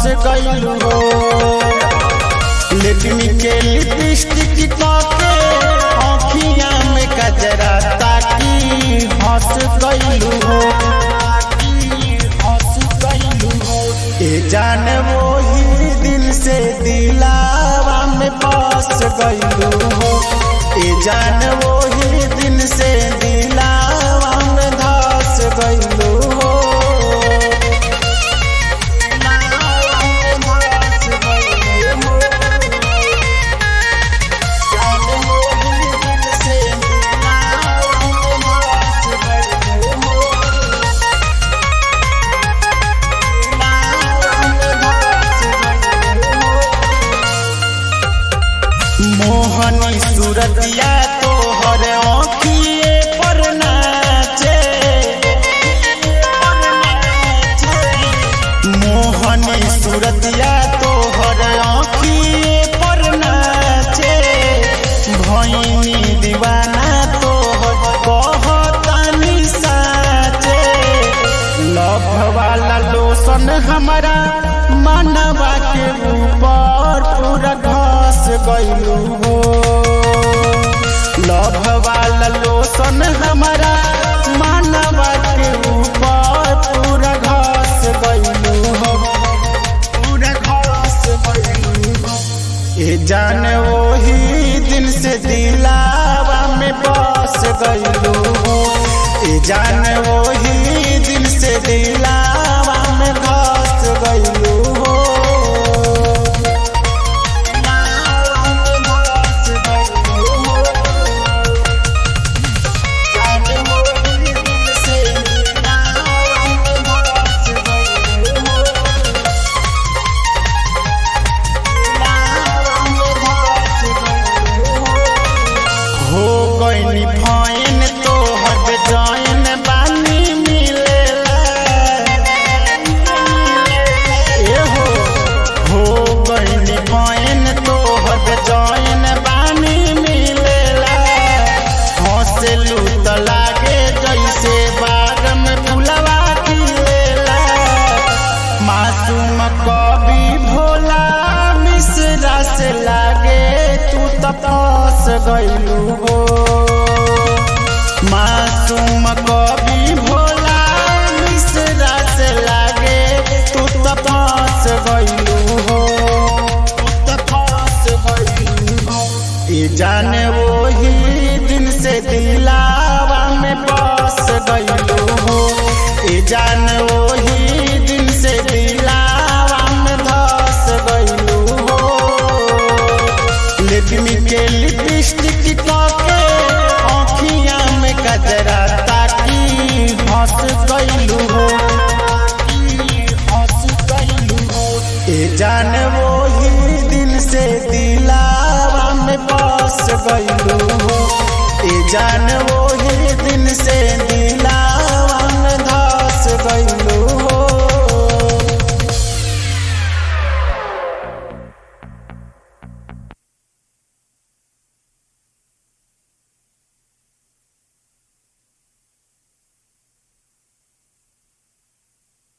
गइलू हो लेटमी के लिपस्टिक के आँखिया में कजरा ताकी हंस गइलू हो हंस गइलू हो ए जान वो ही दिल से दिलावा में बस गइलू हो ए जान वो ही दिल से दिलावा में धस गइलू हो मोहनी सूरतिया तोहर आँखिए पर नाचे मोहनी सूरतिया तोहर आँखिए पर नाचे भैनी दीवाना तोहर कहतानी साचे लभ वाला लोसन हमारा मानवा के ऊपर पूरा घस गइलू हो लभ वाला लोसन हमारा मानवा के ऊपर पूरा घस गइलू हो पूरा घस गइलू हो ए जान वही दिन से दिलावा में बस गइलू हो ए जान वही दिन से दिलावा में घस गइलू हो हो गइनी फाइन तो हर जाइन बानी मिलेला ए हो हो गइनी फाइन तो हर जाइन बानी मिलेला हंसलू त लागे जैसे बाग में फुलवा खिलेला मासूम कवि भोला मिश्रा से लागे तू त फंस गइलू हो मासूम कवि भोला मिश्रा से लागे तू त फंस गइलू हो तू त फंस गइलू हो ये जाने वही दिन से दिलावा में बस गइलू हो ये जान वही दिन से दिलावा में धस गइलू हो लेटमी के लिपस्टिक के आँखिया में गजरा ताकी हंस गइलू हो हंस गइलू हो ए जान वही दिल से दिलावा में बस गइलू हो ए जान वही दिन से दिलावा में धस गइलू